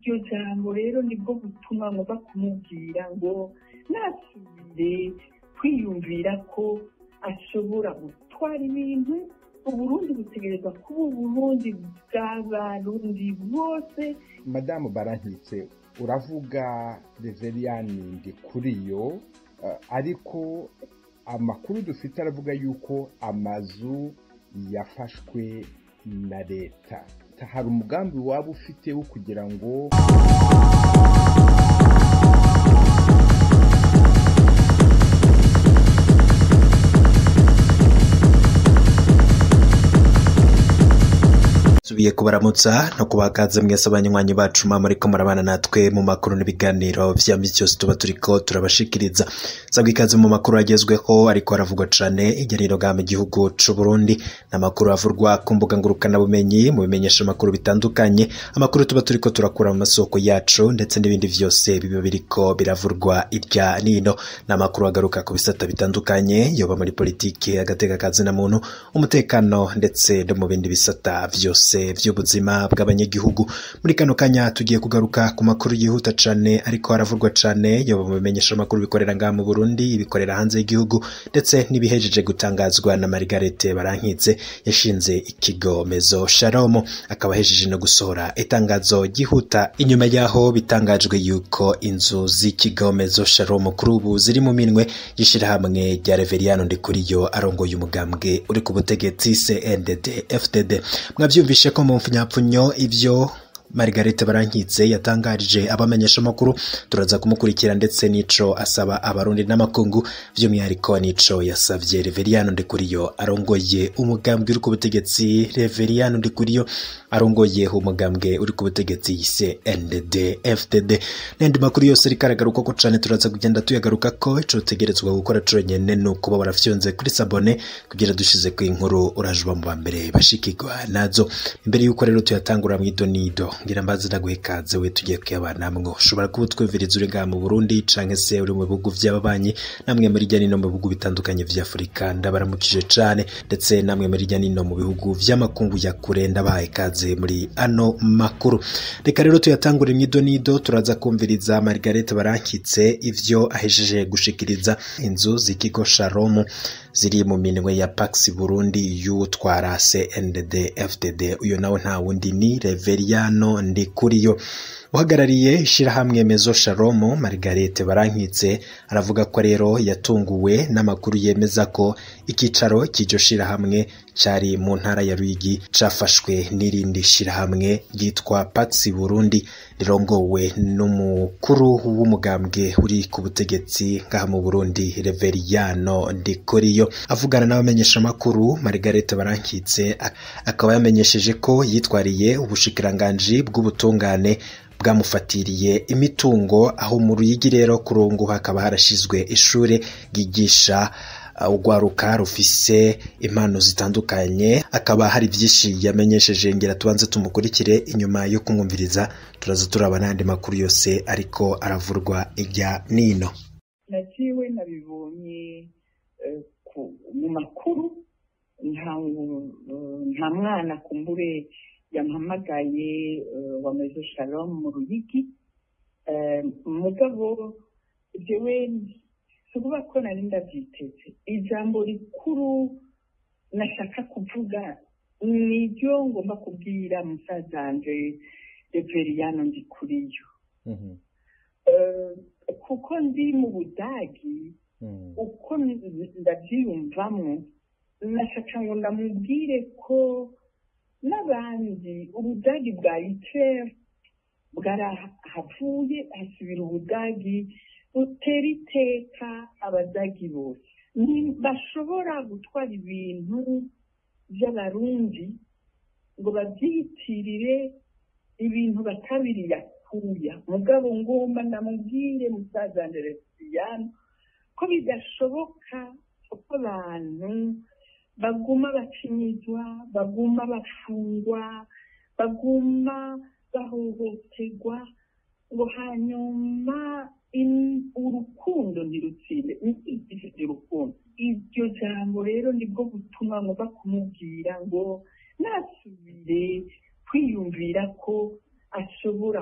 iryo jambo rero nibwo butuma ngomba kumubwira ngo nasubire kwiyumvira ko ashobora gutwara ibintu uburundi butegereza kuba uburundi bw'abarundi bose madamu barankitse uravuga reveriyani ndi kuri yo ariko amakuru dufite aravuga yuko amazu yafashwe na leta hari umugambi waba ufite wo kugira ngo tubiye kubaramutsa no kubakaza mwese abanywanyi bacu mwa muriko murabana natwe mu makuru n'ibiganiro vya misi yose tuba turiko turabashikiriza sabwa ikaze mu makuru agezweho ariko haravugwa cane hirya no hino mu gihugu c'u Burundi n'amakuru avurwa ku mbuga ngurukana bumenyi mu bimenyesha amakuru bitandukanye amakuru tuba turiko turakura mu masoko yacu ndetse n'ibindi vyose biba biriko biravurwa irya nino n'amakuru agaruka ku bisata bitandukanye yoba muri politiki agateka kazi na muntu umutekano ndetse no mu bindi bisata vyose vy'ubuzima bw'abanyagihugu muri kano kanya tugiye kugaruka ku makuru yihuta cane ariko haravurwa cane yoba mu bimenyesha amakuru bikorera ngaha mu Burundi ibikorera hanze y'igihugu ndetse n'ibihejeje gutangazwa na Margarete Barankitse yashinze ikigo Mezo Shalom akaba ahejeje no gusohora itangazo ryihuta inyuma yaho bitangajwe yuko inzu z'ikigo Mezo Shalom kuri ubu ziri mu minwe y'ishirahamwe rya Reveriyano Ndikuriyo arongoye umugambwe uri ku butegetsi CNDD FDD mwavyumvishe ko mu mfunyapfunyo ivyo Margarete Barankitse yatangarije abamenyesha amakuru turaza kumukurikira ndetse n'ico asaba abarundi n'amakungu vy'umwihariko n'ico yasavye Reveriyano Ndikuriyo arongoye umugambwe uri ku butegetsi Reveriyano Ndikuriyo arongoye umugambwe uri ku butegetsi yise NDD FDD n'andi makuru yose ariko aragaruka ko cane turaza kugenda tuyagaruka ko ico utegerezwa gukora conyene ni ukuba warafyonze kuri sabone kugira dushize ku inkuru urajuba mu bambere bashikirwa nazo imbere y'uko rero tuyatangura mw'idonido ngira mbazi ndaguhe ikaze we tugiye kuyabana mwo ushobora kuba utwumviriza uri ngaha mu Burundi canke se uri mu bihugu vy'ababanyi namwe muri rya nino mu bihugu bitandukanye vya Afurika ndabaramukije cane ndetse namwe muri rya nino mu bihugu vy'amakungu ya kure ndabahaye ikaze muri ano makuru reka rero tuyatangure mw'idonido turaza kumviriza Margarete Barankitse ivyo ahejeje gushikiriza inzu z'ikigo Shalom ziri mu minwe ya Pax Burundi y'utwara CNDD FDD uyo nawe nta wundi ni Reveriyano Ndikuriyo uhagarariye ishirahamwe Mezo Shalom Margarete Barankitse aravuga ko rero yatunguwe n'amakuru yemeza ko ikicaro cy'iryo shirahamwe cari mu ntara ya Ruyigi cafashwe n'irindi shirahamwe ryitwa Pax Burundi rirongowe n'umukuru w'umugambwe uri ku butegetsi ngaha mu Burundi Reveriyano Ndikuriyo avugana n'abamenyesha amakuru Margarete Barankitse akaba yamenyesheje ko yitwariye ubushikiranganji bw'ubutungane bwamufatiriye imitungo aho mu Ruyigi rero kurungu hakaba harashizwe ishure ryigisha urwaruka rufise impano zitandukanye akaba hari byinshi yamenyesheje ngira tubanze tumukurikire inyuma yo kumwumviriza turaza turaba n'andi makuru yose ariko aravurwa ijya nino nagiwe nabibonye mu makuru nta mwana kumbure yampamagaye wa mezo shalom mu ruyigi mugabo jewe si ukuvuga ko nari ndabyiteze ijambo rikuru nashaka kuvuga niryo ngomba kubwira musazanje reveriyano ndi kuriyo kuko ndi mu budagi uko ndabyiyumvamo nashaka ngo ndamubwire ko n'abandi ubudagi bwa itere bwarahavuye hasubira ubudagi butera iteka abadagi bose bashobora gutwara ibintu by'abarundi ngo babyitirire ibintu batabiriye akuya mugabo ngomba ndamubwire musaza anderesiyano ko bidashoboka ko abantu baguma bacinyizwa baguma bafungwa baguma bahohoterwa ngo hanyuma urukundo ntirutsinde ntirutsinde urukundo iryo jambo rero nibwo butuma ngomba kumubwira ngo nasubire kwiyumvira ko ashobora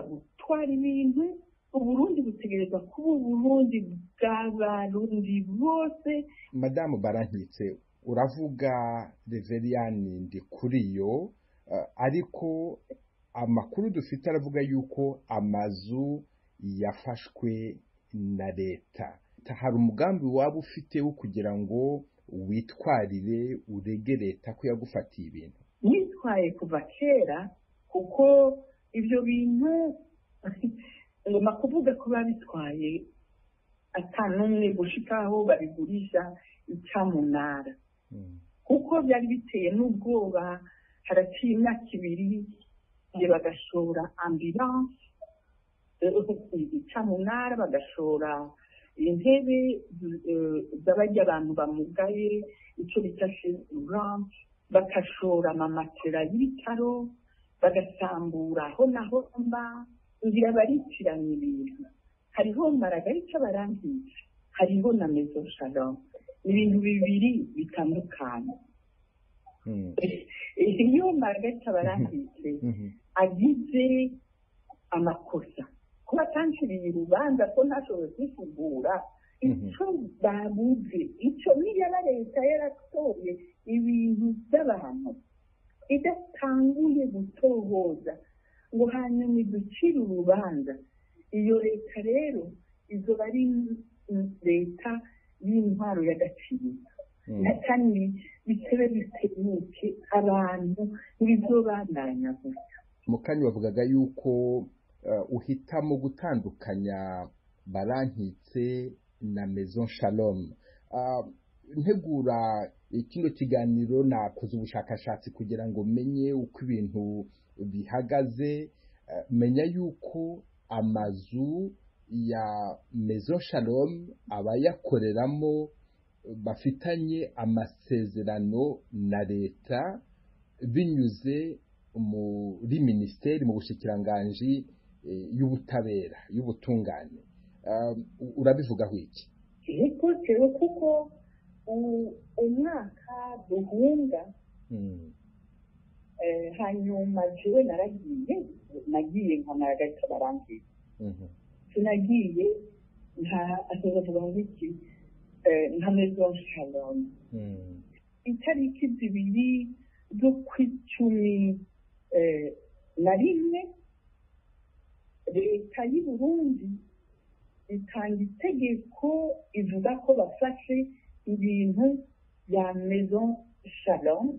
batwara ibintu uburundi butegereza kuba uburundi bw'abarundi bose madamu barankitse uravuga reveriyani ndi kuri yo ariko amakuru dufite aravuga yuko amazu yafashwe na leta hari umugambi waba ufite wo kugira ngo witwarire urege leta ko yagufatiye ibintu nitwaye kuva kera kuko ibyo bintu ngoma kuvuga ko babitwaye atanumwe gushikaho babigurisha icyamunara kuko byari biteye n'ubwoba haraciye imyaka ibiri bagashora ambilanse icyamunara bagashora intebe z'abajya abantu bamugaye icyo bita shezuranse bagashora amamatera y'ibitaro bagasambura aho naho mba ngira baritiranya ibintu hariho maragarica barangije hariho na mezo shalom ni ibintu bibiri bitandukanye iyo maragarica barangije agize amakosa kuba atanciriye urubanza ko ntashoboye kwifugura icyo babuze icyo niba leta yaratoye ibintu by'abantu idatanguye gutohoza ngo hanyuma iducire urubanza iyo leta rero izo ari leta y'intwaro y'agaciro kandi bitebe bitebuke abantu ntibizobandanya gutya mu kanya bavugaga yuko uhitamo gutandukanya barankitse na maison shalom ntegura kino kiganiro nakoze ubushakashatsi kugira ngo menye uko ibintu bihagaze menya yuko amazu ya maison shalom abayakoreramo bafitanye amasezerano na leta binyuze muri minisiteri mu bushikiranganji y'ubutabera y'ubutungane urabivugaho iki yego tewe kuko umwaka duhunga hanyuma jewe naragiye nagiye nka maragata barangiye sinagiye nka asozavuga ngo iki nka maison shalom itariki zibiri zo kw'icumi na rimwe leta y'u Burundi itanga itegeko ivuga ko bafashe ibintu bya maison shalom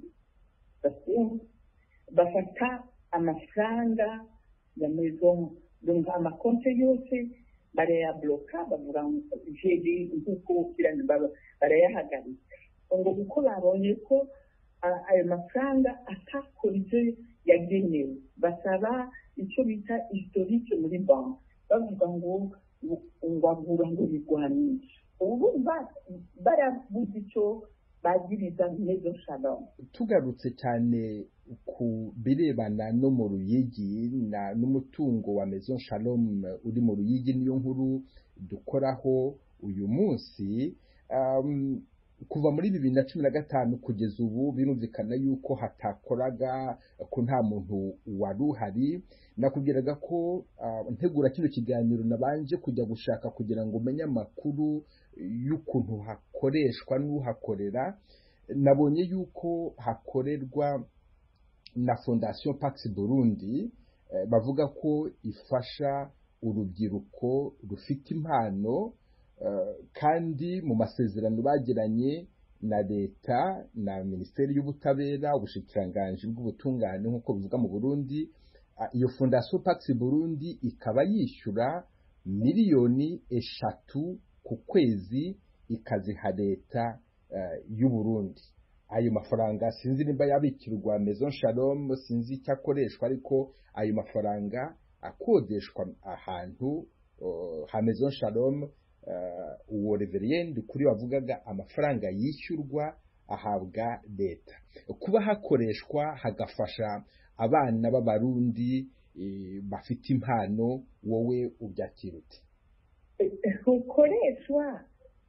bafata amafaranga ya maison donc amakonte yose barayabloka bavuga jeri nk'uko barayahagarika ngo kuko babonye ko ayo mafaranga atakora ibyo yagenewe basaba icyo bita historique muri banki bavuga ngo ngagura ngo bigwanisha ubu barabuze icyo bagiriza mezo shalom tugarutse cyane ku birebana no mu ruyigi n'umutungo wa mezo shalom uri mu ruyigi niyo nkuru dukoraho uyu munsi kuva muri bibiri na cumi na gatanu kugeza ubu birumvikana yuko hatakoraga ko nta muntu wari uhari nakubwiraga ko ntegura kino kiganiro nabanje kujya gushaka kugira ngo umenye amakuru y'ukuntu hakoreshwa n'uhakorera nabonye yuko hakorerwa na fondasiyo Pax Burundi bavuga ko ifasha urubyiruko rufite impano kandi mu masezerano bagiranye na leta na minisiteri y'ubutabera ubushikiranganji bw'ubutungane nk'uko bivuga mu burundi iyo fondasiyo Pax Burundi ikaba yishyura miliyoni eshatu ku kwezi ikaziha leta y'u Burundi ayo mafaranga sinzi nimba yabikirwa maison shalom sinzi icyo akoreshwa ariko ayo mafaranga akodeshwa ahantu ha maison shalom uwo reveriyende kuri wavugaga amafaranga yishyurwa ahabwa leta kuba hakoreshwa hagafasha abana b'abarundi bafite impano wowe ubyakira uti ukoreshwa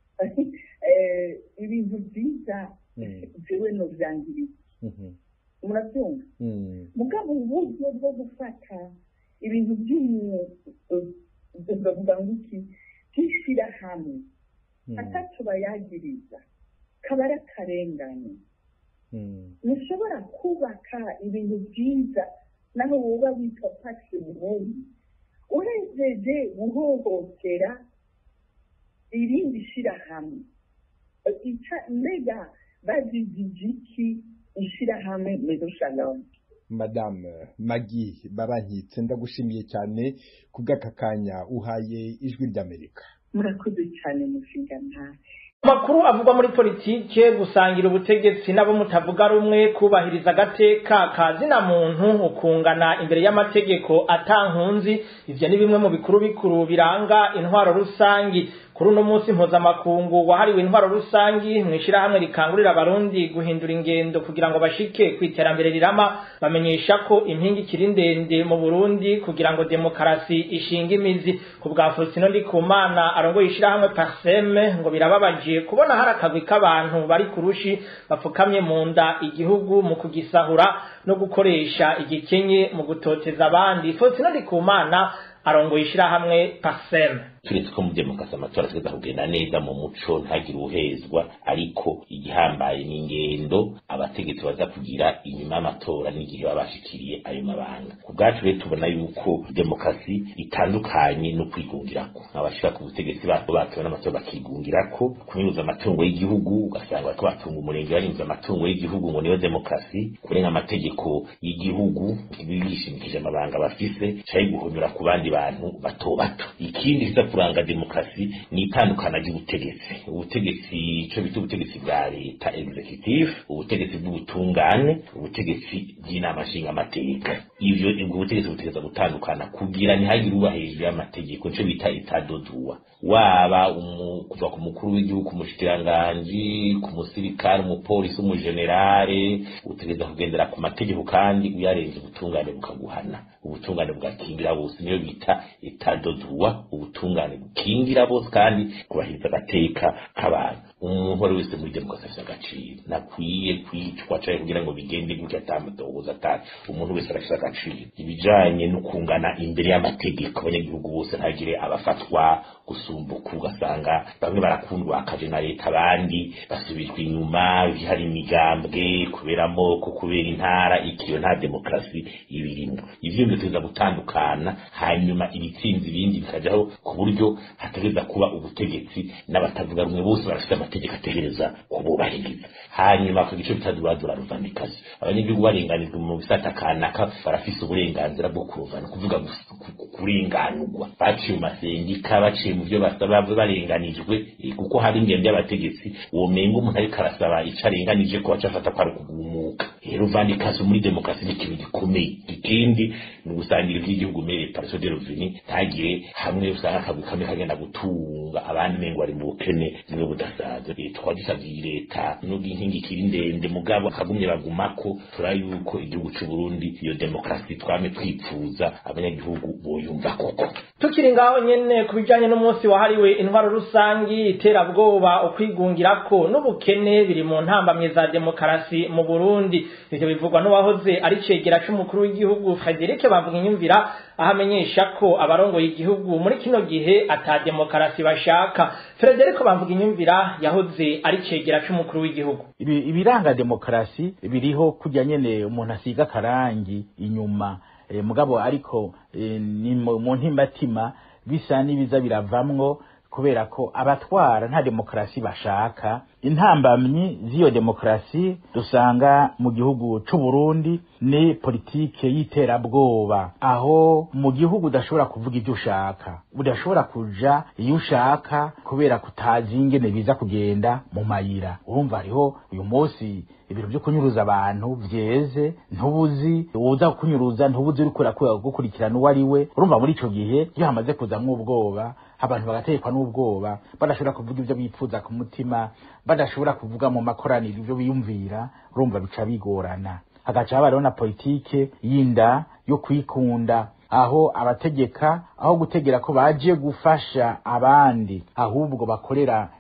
ibintu byiza jewe novyangiriza murabyumva mugabo uburyo bwo gufata ibintu by'umwuga ngo iki by'ishyirahamwe atatu bayagiriza kaba ari akarengane ntushobora kubaka ibintu byiza naho woba witwa pasi burundi urejeje guhohotera irindi shyirahamwe mbega bazizije iki ishyirahamwe mezo shalom madame magi barankitse ndagushimiye cyane ku bw'aka kanya uhaye ijwi ry'amerika murakoze cyane mushinga ntare amakuru avugwa muri politike gusangira ubutegetsi n'abo mutavuga rumwe kubahiriza agateka ka zina muntu ukungana imbere y'amategeko atankunzi ivyo ni bimwe mu bikuru bikuru biranga intwaro rusangi kuri uno munsi mpuzamakungu wahariwe intwaro rusangi mw'ishirahamwe rikangurira abarundi guhindura ingendo kugira ngo bashike ku iterambere rirama bamenyesha ko impinga ikiri ndende mu burundi kugira ngo demokarasi ishinga imizi ku bwa faustin ndikumana arongoye ishirahamwe parseme ngo birababaje kubona hari akagwi k'abantu bari kurushi bapfukamye mu nda igihugu mu kugisahura no gukoresha igikenye mu gutoteza abandi faustin ndikumana arongoye ishirahamwe parseme turetse ko mu demokarasi amatora ategeza kugenda neza mu muco ntagire ubuhezwa ariko igihambaye ni ingendo abategetsi baza kugira inyuma y'amatora n'igihe baba bashikiriye ayo mabanga ku bwacu rero tubona yuko demokarasi itandukanye no kwigungirako abashira ku butegetsi babo batowe n'amatora bakigungirako kunyuza amatungo y'igihugu ugasanga bariko batunga umurenge barinze amatungo y'igihugu ngo niyo demokarasi kurenga amategeko y'igihugu bishimikije amabanga bafise canke guhonyura ku bandi bantu bato bato ikindi kiza kuranga demokarasi ni itandukana ry'ubutegetsi ubutegetsi ico bita ubutegetsi bwa leta executive ubutegetsi bw'ubutungane ubutegetsi bw'inama nshingamateka ivyo ubwo butegetsi butegeza gutandukana kugira ntihagire uba hejuru y'amategeko nico bita itadodua waba kuva ku mukuru w'igihugu umushikiranganji ku musirikare umupolisi umujenerale utegeza kugendera ku mategeko kandi uyarenze ubutungane bukaguhana ubutungane bugakingira bose niyo bita itadodua ubutungane bukingira bose kandi kubahiriza agateka k'abantu umuntu wari wese muri demokarasi afite agaciro nakwiye kwicwa canke kugira ngo bigende gutya atamudohoza atari umuntu wese arafite agaciro ibijanye no kungana imbere y'amategeko abanyagihugu bose ntagire abafatwa gusumbuka ugasanga bamwe barakundwa akaje na leta abandi basubijwe inyuma hari imigambwe kubera amoko kubera intara ikiyo nta demokarasi ibirimo ivyo bigateza gutandukana hanyuma ibitsinzi ibindi bikajaho ku buryo hategereza kuba ubutegetsi n'abatavuga rumwe bose barafite amategeko ategereza kububahiriza hanyuma ku gice bitadubadura ruvandikazi abanyagihugu barenganijwe mu bisata kanaka barafise uburenganzira bwo kuruvana kuvuga kurenganurwa baciye mu masendika baciye mu byo basaba barenganijwe kuko hari ingendo y'abategetsi uwo mengo umuntu ariko arasaba ico arenganije ko baca afata ko ari ukugumuka rero uvandikazi muri demokarasi ni ikintu gikomeye ikindi ni ugusangira ivy'igihugu mere parso de reveni ntagire hamwe usanga akagwi kamwe kagenda gutunga abandi mengo bari mu bukene bumwe budasanzwe tukaba dusavye leta nubwo inkingi ikiri ndende mugabo akagumye bagumako tura yuko igihugu c'u Burundi iyo demokarasi twame twipfuza abanyagihugu boyumva koko tukiri ngaho nyene ku bijanye n'umunsi wahariwe intwaro rusangi iterabwoba ukwigungirako n'ubukene biri mu ntambamye za demokarasi mu Burundi ivyo bivugwa n'uwahoze ari cegera c'umukuru w'igihugu Frederic bavuga inyumvira aho amenyesha ko abarongoye igihugu muri kino gihe ata demokarasi bashaka Frederic bavuga inyumvira yahoze ari cegera c'umukuru w'igihugu ibiranga demokarasi biriho kujya nyene umuntu asiga karangi inyuma e, mugabo ariko e, ni mu ntimbatima bisa n'ibiza biravamwo kubera ko abatwara nta demokarasi bashaka intambamyi z'iyo demokarasi dusanga mu gihugu c'u Burundi ni politike y'iterabwoba aho mu gihugu udashobora kuvuga ibyo ushaka udashobora kuja iyo ushaka kubera kutazi ingene biza kugenda mu mayira urumva hariho uyu munsi ibintu byo kunyuruza abantu vyeze ntubuzi uza kunyuruza ntubuzi uriko gukurikirana uwo ari we urumva muri ico gihe iyo hamaze kuzamwo ubwoba abantu bagatekwa n'ubwoba badashobora kuvuga ibyo bipfuza ku mutima badashobora kuvuga mu makoraniro ibyo biyumvira urumva bica bigorana hagaca habaho na politike y'inda yo kwikunda aho abategeka aho gutegera ko baje gufasha abandi ahubwo bakorera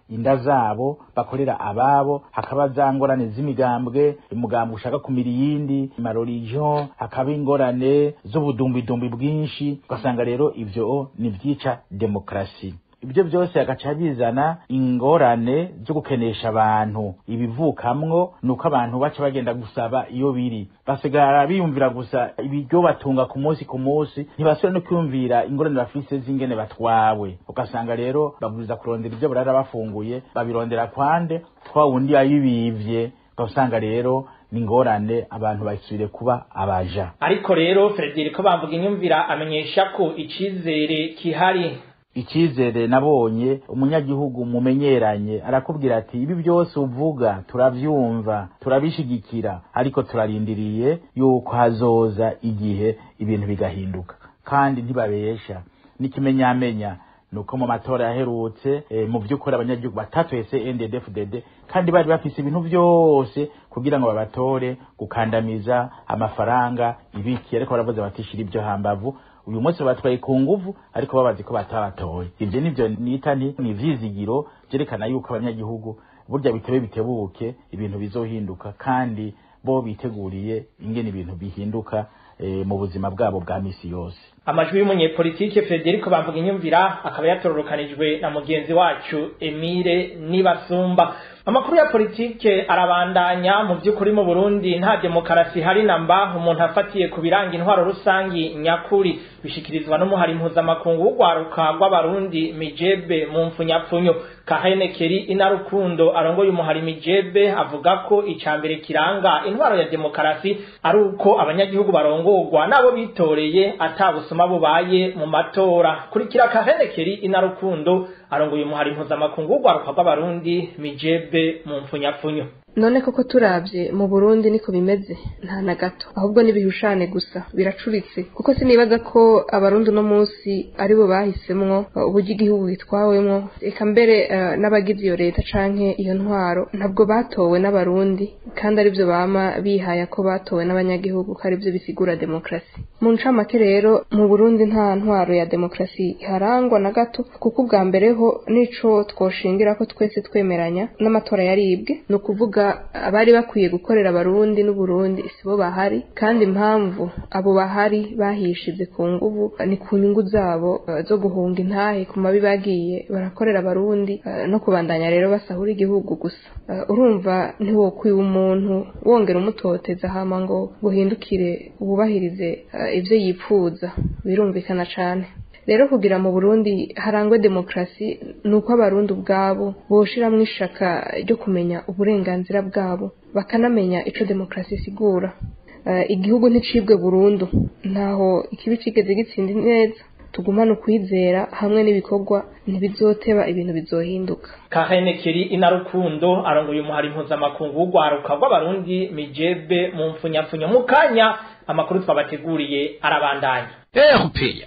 inda zabo bakorera ababo hakaba za ngorane z'imigambwe umugambwe ushaka kumira iyindi marorigion hakaba ingorane z'ubudumbidumbi bwinshi ugasanga rero ivyo ni vyica demokarasi ibyo byose agaca bizana ingorane zo gukenesha abantu ibivukamwo ni uko abantu baca bagenda gusaba iyo biri basigara biyumvira gusa ibiryo batunga ku munsi ku munsi ntibasubira no kwiyumvira ingorane bafise z'ingene batwawe ugasanga rero baburiza kurondera ibyo barara bafunguye babirondera kwande twa wundi yabibivye ugasanga rero ni ingorane abantu basubire kuba abaja ariko rero Frederico bamvuga inyumvira amenyesha ko icizere kihari icyizere nabonye umunyagihugu mumenyeranye arakubwira ati ibi byose uvuga turabyumva turabishigikira ariko turarindiriye yuko hazoza igihe ibintu bigahinduka kandi ntibabesha n'ikimenyamenya nuko mu matora yaherutse e, mu by'ukuri abanyagihugu batatoye CNDD-FDD kandi bari bafise ibintu byose kugira ngo babatore gukandamiza amafaranga ibiki ariko baravuze batishira ibyo hambavu uyu munsi batwaye ku nguvu ariko babazi ko batabatoye ivyo nivyo nita nti ni ivyizigiro vyerekana yuko abanyagihugu burya bitebe bitebuke ibintu bizohinduka kandi bo biteguriye ingene ibintu bihinduka e, mu buzima bwabo bwa misi yose amajwi y'umunyepolitike Frederico bamvuga inyumvira akaba yatororokanijwe na mugenzi wacu Emile Nibasumba amakuru ya politike arabandanya mu by'ukuri mu Burundi nta demokarasi hari namba umuntu afatiye ku biranga intwaro rusangi nyakuri bishikirizwa n'umuhari mpuzamakungu w'ugwaruka rw'abarundi mijebe mu mfunyapfunyo kahene keri inarukundo arongoye umuhari mijebe avuga ko icambere kiranga intwaro ya demokarasi ari uko abanyagihugu barongorwa nabo bitoreye atabusuma bubaye mu matora kurikira kahene keri inarukundo arongoye umuhari mpuzamakungu w'ugwaruka rw'abarundi mijebe mu mfunyapfunyo none koko turavye mu Burundi niko bimeze nta na gato ahubwo nibihushane gusa biracuritse kuko sinibaza ko abarundi no munsi aribo bahisemwo uburyo igihugu gitwawemwo eka mbere uh, n'abagize iyo leta canke iyo ntwaro ntabwo batowe n'abarundi kandi arivyo bama bihaya ko batowe n'abanyagihugu ko arivyo bisigura demokrasi mu ncamake rero mu Burundi nta ntwaro ya demokrasi iharangwa na gato kuko ubwa mbere ho nico twoshingira ko twese twemeranya n'amatora yaribwe ni ukuvuga abari bakwiye gukorera abarundi n'uburundi sibo bahari kandi impamvu abo bahari bahishize ku nguvu ni ku nyungu zabo uh, zo guhunga intahe ku mabi bagiye barakorera abarundi uh, no kubandanya rero basahura igihugu gusa uh, urumva ntiwokwiba umuntu wongera umutoteza hama ngo guhindukire wubahirize ivyo yipfuza birumvikana cane rero kugira mu Burundi harangwe demokrasi nuko abarundi ubwabo boshiramwo ishaka ryo kumenya uburenganzira bwabo bakanamenya ico demokrasi isigura uh, igihugu nticibwe burundu ntaho ikibi cigeze gitsinda neza tugumane ukwizera hamwe n'ibikorwa ntibizoteba ibintu bizohinduka kahene kiri inarukundo arongoye umuhari mpuzamakungu w'ugwaruka rw'abarundi mijebe mu mfunyapfunyo mu kanya amakuru twabateguriye arabandanya erupeya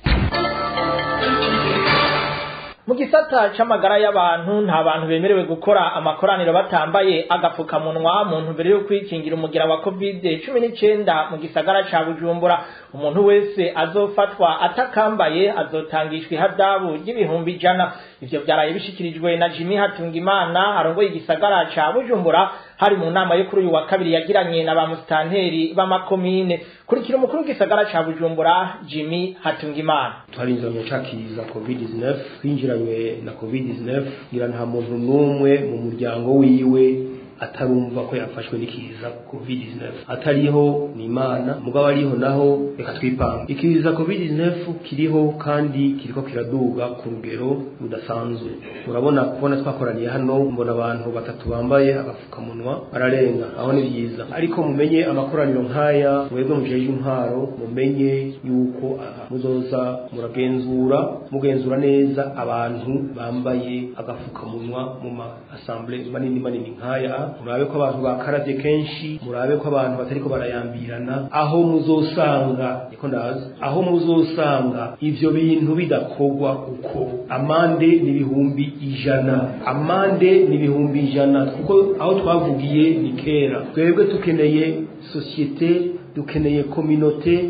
mu gisata c'amagara y'abantu nta bantu bemerewe gukora amakoraniro batambaye agapfukamunwa mu ntumbero yo kwikingira umugira wa covid cumi n'icenda mu gisagara ca bujumbura umuntu wese azofatwa atakambaye azotangishwa ihadabu ry'ibihumbi ijana ivyo vyaraye bishikirijwe na jimi hatungimana arongoye igisagara ca bujumbura hari mu nama yo kuri uyu wa kabiri yagiranye na ba musitanteri b'amakomine kurikira umukuru w'igisagara ca bujumbura jimi hatungimana twarinjiranye cakiza covid-19 twinjiranywe na covid-19 ngira nta muntu n'umwe mu muryango wiwe atarumva ko yafashwe n'ikiza covid-19 atariho ni imana mugabo ariho naho reka twipanga ikiza covid-19 kiriho kandi kiriko kiraduga ku rugero rudasanzwe urabona kubona twakoraniye hano mbona abantu batatu bambaye agapfukamunwa bararenga aho ni byiza ariko mumenye amakoraniro nk'aya mwebwe mujeje intwaro mumenye yuko aha muzoza muragenzura mugenzura neza abantu bambaye agapfukamunwa mu ma assemblée manini manini nk'aya murabe ko abantu bakaravye kenshi murabe ko abantu batariko barayambirana aho muzosanga niko ndazi aho muzosanga ivyo bintu bidakorwa uko amande n'ibihumbi ijana amande n'ibihumbi ijana kuko aho twavugiye ni kera twebwe tukeneye sosiyete dukeneye kominote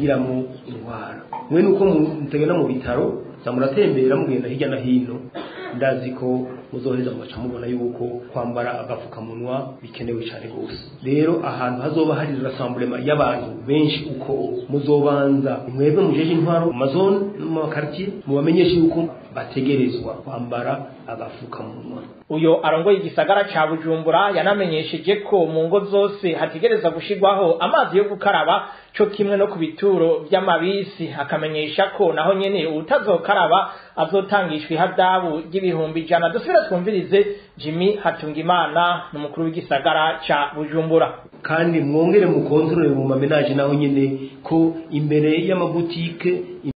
itagiramo indwara mwe nuko mutagenda mu bitaro za muratembera mugenda hirya no hino ndazi ko muzoheza mugaca mubona yuko kwambara agapfukamunwa bikenewe cyane rwose rero ahantu hazoba hari rasamburema y'abantu benshi uko muzobanza mwebwe mujeje intwaro mu mazone no mu makartier mubamenyeshe yuko bategerezwa kwambara agapfukamunwa uyo arongoye igisagara ca bujumbura yanamenyesheje ko mu ngo zose hategereza gushirwaho amazi yo gukaraba co kimwe no ku bituro vy'amabisi akamenyesha ko naho nyene uwutazokaraba azotangishwa ihadabu ry'ibihumbi ijana dusubire twumvirize jimmy hatungimana n'umukuru w'igisagara ca bujumbura kandi mwongere mukontorore mu mamenaje naho nyene ko imbere y'amabutike